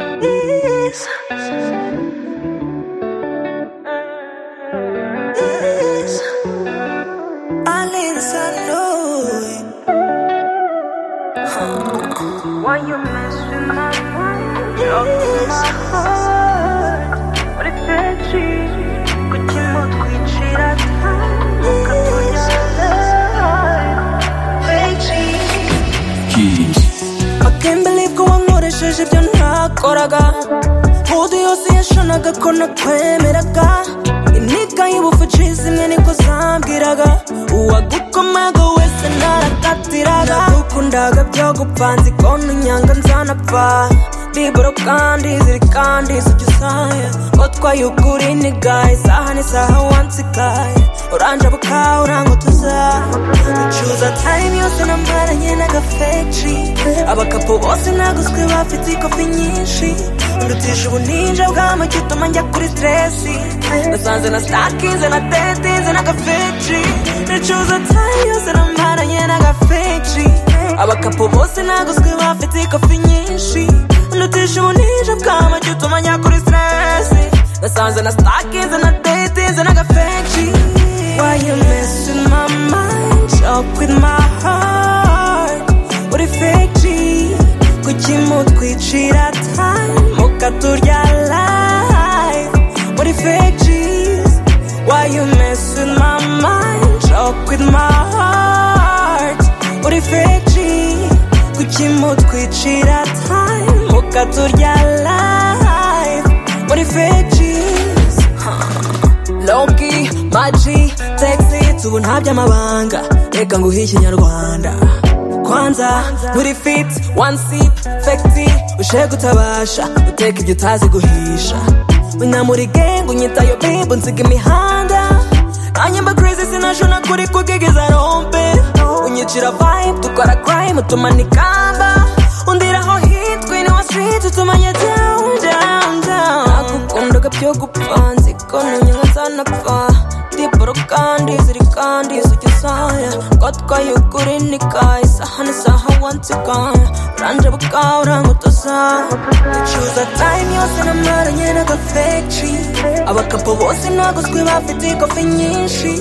Is, is, Alex, I know Why you mess with my mind? Trouble is my heart. Uretse kuki mutwicira time is ukatuyara Reggie. keys. I can't believe ko wankoresheje ibyo ntakoraga Udi yose yashanaga ko nakwemeraga Inika y'ubufucizi imwe niko zambwiraga uwagukomaga wese ntarakatiraga nagukundaga byo gupfa nzi ko ntunyanga nzanapfa biburo kandi ziri kandi zijya usanga ko twayugura iniga isaha n'isaha wansigaye uranje bukawe urangutuza ucuza time yose nambaranye n'agafeshi abakapo bose naguzwe bafite ikofi nyinshi ndutisha ubuninja bw'amagi utuma njya kuri stresi nasanze na stakinze na tetinze n'agafeshi nicuza time yose nambaranye n'agafeshi abakapo bose naguzwe bafite ikofi nyinshi ndutisha ubuninja bw'amagi utuma njya kuri stresi nasanze na stakinze na tetinze n'agafeshi Why you mess with my mind? Joke with my heart. Uri fake G, kuki mutwicira time? Mukaturya life. Uri fake G's? Why you mess with my mind? Joke with my heart. Uri fake G, kuki mutwicira time? Mukaturya life. Uri fake G's? Loki, Maji, Taxi, tubu nta by'amabanga reka nguhe ikinyarwanda kwanza nturi fit one sip fekiti ushe gutabasha uteka ibyo utazi guhisha unamuri gengu nyitayo bibu nsiga imihanda nanyemba crazy sinashona kuri kugegeza rompe unyicira vibe dukora crime utumana ikamba undiraho hit queen wa street utumanya down down down nagukundaga byo gupfa nzi ko ntunyanga nzanapfa ndiboro kandi ziri kandi zujya usaya ko twayugura inika isaha n'isaha wansigaya uranje bukawe urangutuza ducuza time yose namaranye n'agafeshi abakapo bose naguzwe bafite ikofi nyinshi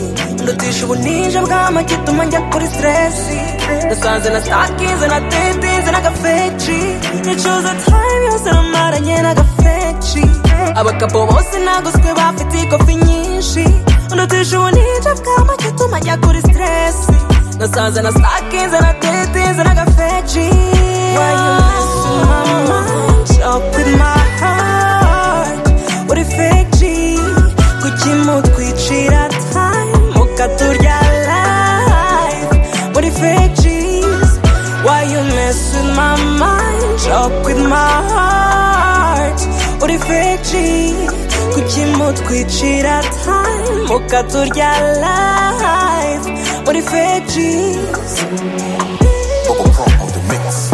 ndutisha ubuninja bw'amagi ituma njya kuri stresi nasanze na stakinze na tetinze n'agafeshi ducuza time yose namaranye n'agafeshi abagabo bose naguzwe bafite ikofi nyinshi ndutisha ubuninja bw'amagi atuma njya kuri stresi nasanze na stakinze na tetinze n'agafeji Why you messing my mind up with my heart uri feji kuki mutwicira time mukaturya life uri feji's Why you mess with my mind up with my heart uri feji kuki mutwicira time mukaturya life uri feji's Bubble pump on the mix.